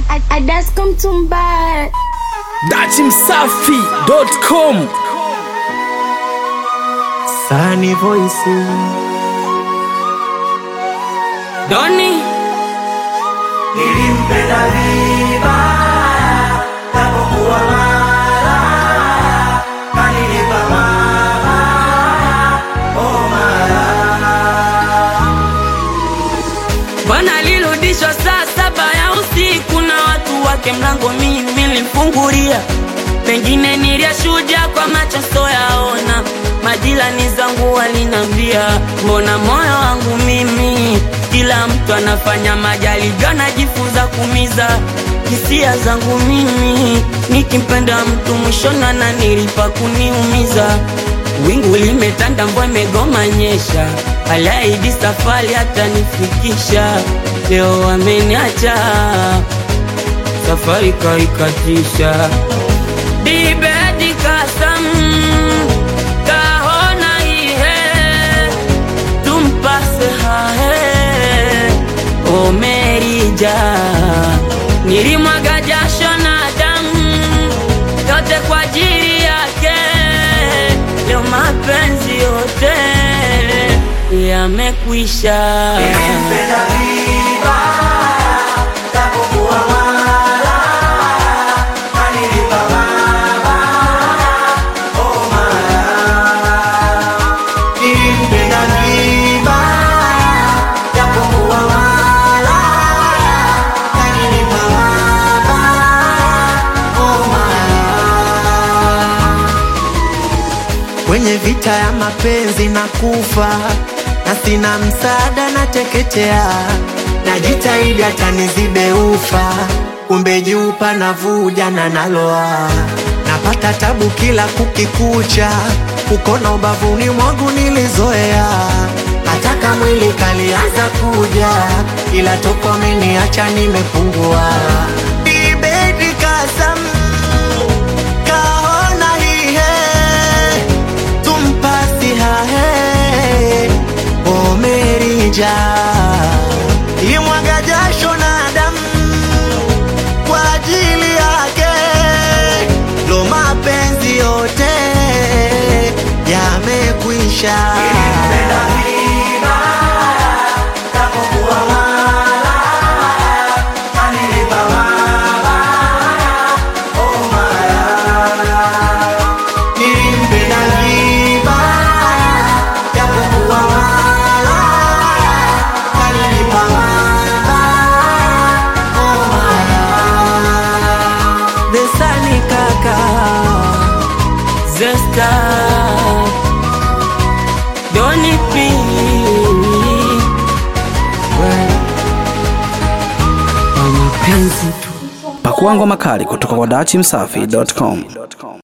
Adasko Mtumba. dachimsafi.com Sunny Voice Doni nilimpenda vibaya tapokuwa mara kanilipa mabaya oh mara Bwana alirudishwa saa saba ya usiku na watu wake, mlango mimi nilimfungulia, pengine niliyashuhudia kwa macho soyaona. Majirani zangu walinambia, mbona moyo wangu mimi, kila mtu anafanya majaribio, anajifunza kumiza hisia zangu mimi, nikimpenda mtu mwishoni ananilipa kuniumiza. Wingu limetanda, mvua imegoma nyesha, aliahidi safari hatanifikisha. Leo ameniacha, safari kaikatisha. Dibedi kasam kahona ihe tumpase hahe omerija nilimwaga jasho na damu yote kwa ajili yake leo mapenzi yote yamekwisha nilimpenda vibaya tapokuwa mara kanilipa mabaya oh mara nilimpenda vibaya tapokuwa mara kanilipa mabaya oh mara kwenye vita ya mapenzi na kufa na sina msaada na teketea najitahidi hata nizibe ufa kumbe jupa navuja na naloa napata tabu kila kukikucha ukona ubavuni mwangu nilizoea hataka mwili kalianza kuja ila toko ameniacha nimepungua Ibedi kasam kaona hihe tumpasi hahe omerija imwaga jasho na damu kwa ajili yake lo mapenzi yote yamekwisha nilimpenda vibaya japokuwa malaya kanilipa mabaya oh malaya besani kaka Zesta Doni P Kwa mapenzi tu Pakuangwa makali kutoka kwa dachimsafi.com.